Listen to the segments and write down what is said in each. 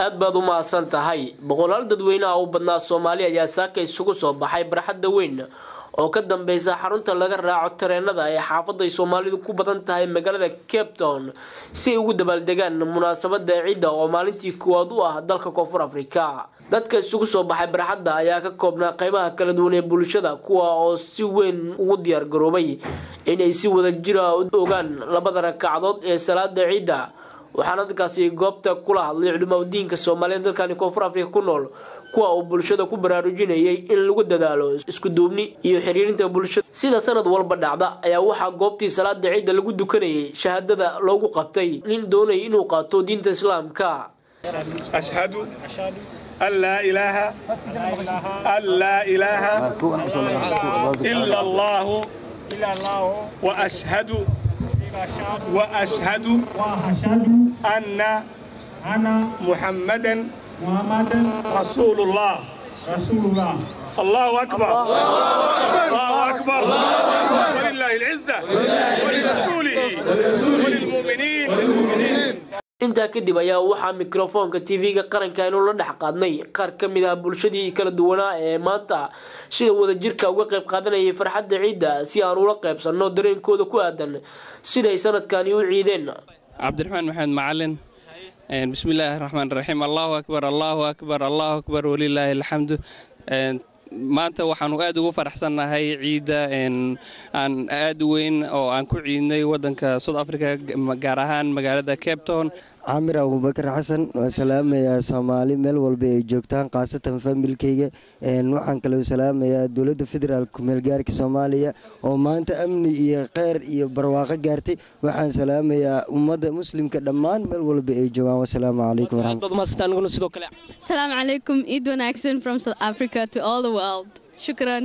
aad baad u mahadsan tahay boqolaal dadweyneha u badnaa soomaali ayaa saaka isugu soo baxay barxadda weyn oo ka dambeysa xarunta laga raaco tareenada ee xaafaday soomaalidu ku badan tahay magaalada cape town si ay ugu dabaaldegaan munaasabada ciidda oo maalintii koowaad u ah dalka koonfur afrika dadka isugu soo baxay barxadda ayaa ka koobnaa qeybaha kala duwan ee bulshada kuwa oo si weyn ugu diyaar garoobay inay si wada jira u ogaan labada rakacadood ee salaada ciidda waxaana dadkaasi goobta kula hadlay culimaa diinka soomaaliyeed dalkani koonfur afrika ku nool kuwa uu bulshada ku baraarujinayay in lagu dadaalo isku duubni iyo xiriirinta bulshada sida sanad walba dhacda ayaa waxaa goobtii salaada ciidda lagu dukanayay shahaadada loogu qabtay nin doonaya inuu qaato diinta islaamka أشهد أن لا إله أن لا إله إلا الله وأشهد وأشهد أن محمدا رسول الله الله أكبر الله أكبر ولله العزة ولرسوله وللمؤمنين intaa kadib ayaa waxaa mikrofoonka tv-ga qaranka aynu la dhex qaadnay qaar ka mid ah bulshadii kala duwanaa ee maanta sida wadajirka uga qayb qaadanayay farxadda ciidda si aan ula qaybsanno dareenkooda ku aadan siday sanadkani u ciideen cabdiraxmaan maxamed macalin bismi illaahi raxmaan raxiim allahu akbar allahu akbar allahu akbar walilaahi alxamdu maanta waxaanu aad ugu faraxsannahay ciidda aan aad u weyn oo aan ku ciidnay waddanka south africa gaar ahaan magaalada cape town camir abubakar xasan waa salaamayaa soomaali meel walba ay joogtaan khaasatan familkeyga waxaan kaloo salaamayaa dowladda federaalk kumeelgaarka soomaaliya oo maanta amni iyo kheyr iyo barwaaqo gaartay waxaan salaamayaa ummadda muslimka dhammaan meel walba ay joogaan wasalaamu calaykum asalaamu calaykum ciid wanaagsan from south africa to all the world shukran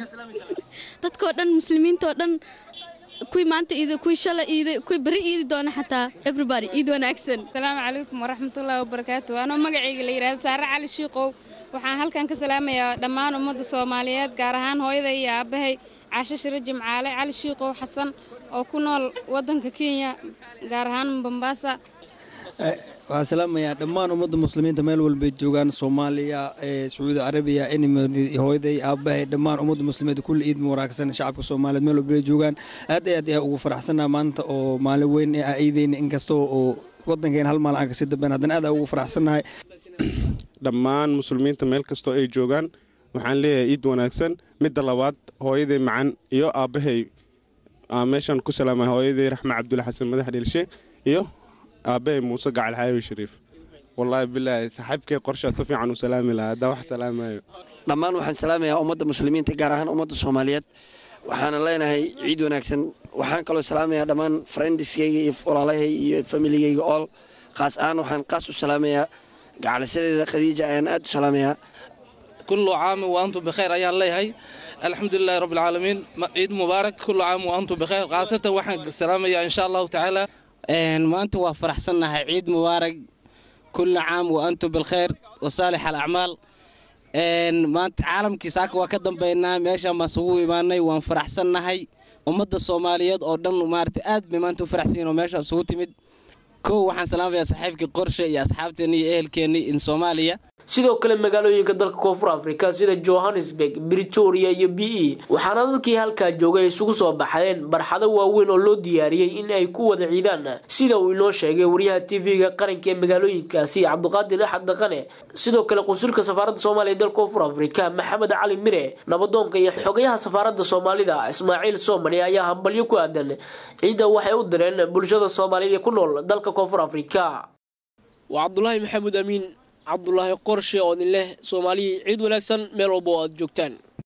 dadkoo dhan muslimiintoo dhan kuwii maanta iiday kuwii shalay iiday kuwii beri iidi doona xataa everybody iid wanaagsan asalaamu calaykum waraxmatullaahi wabarakaatu anoo magacayga la yidhahdo saare cali shiiqow waxaan halkan ka salaamayaa dhammaan ummadda soomaaliyeed gaar ahaan hooyada iyo aabbahay caasho shiro jimcaale cali shiiqow xasan oo ku nool waddanka kenya gaar ahaan bombaasa waxaan salaamayaa dhammaan ummadda muslimiinta meel walbay joogaan soomaaliya sacuudi carabiya hooyaday aabbahay dhammaan ummadda muslimiinta kulli ciid wanaagsan shacabka soomaaliyeed meel walbay joogaan aad aad ayaa ugu faraxsanaa maanta oo maalin weyn ee aan ciidayna inkastoo oo waddankeena hal maalin aan kasii dambeyn haddana aad aan ugu faraxsannahay dhammaan muslimiinta meel kastoo ay joogaan waxaan leeyahay ciid wanaagsan midda labaad hooyaday macan iyo aabbahay meeshaan ku salaamay hooyaday raxme cabdulle xasan madax dhelshe iyo aabbahay muuse gacal xaawi shariif wallaahi bilaahi saaxiibkay qorshaa si fiican u salaami lahaa haddaan wax salaamayo dhammaan waxaan salaamayaa ummadda muslimiinta gaar ahaan ummadda soomaaliyeed waxaana leenahay ciid wanaagsan waxaan kaloo salaamayaa dhammaan friendiskayga iyo walaalahay iyo familigayga ool qaas ahaan waxaan qaas u salaamayaa gacalisadeeda khadiija ayaan aad u salaamayaa kullu caami wa antum bikhayr ayaan leeyahay alxamdu lilahi rabbi alcaalamiin ciid mubaarak kullu caam wa antum bikhayr khaasatan waxaan salaamayaa insha allahu tacaala maanta waa faraxsannahay ciid mubaarak kulli caam wa antum bilkhayr wa saalix alacmaal maanta caalamkii saaka waa ka dambaynaa meeshaan baan isugu imaanay waan faraxsannahay ummadda soomaaliyeed oo dhan maarata aad bay maanta u faraxsan yihin oo meesha isugu timid kow waxaan salaamayaa saaxiibkii qorshe iyo asxaabteenni iyo ehelkeenni in soomaaliya sidoo kale magaalooyinka dalka koonfur afrika sida johannesburg britoria iyo b e waxaana dadkii halkaa joogay isugu soo baxeen barxado waaweyn oo loo diyaariyey in ay ku wada ciidaan sida uu inoo sheegay wariyaha tv-ga qaranka ee magaalooyinkaasi cabdiqaadir axad dhaqane sidoo kale qunsulka safaaradda soomaaliya dalka koonfur afrika maxamed cali mire nabadoonka iyo xogayaha safaaradda soomaalida ismaaciil soomali ayaa hambalyo ku aadan ciidda waxay u direen bulshada soomaaliyeed ee ku nool dalka koonfur afrika waa cabdulaahi maxamuud amiin cabdulaahi qorshe oo idin leh soomaaliyii ciid wanaagsan meel walba oo aad joogtaan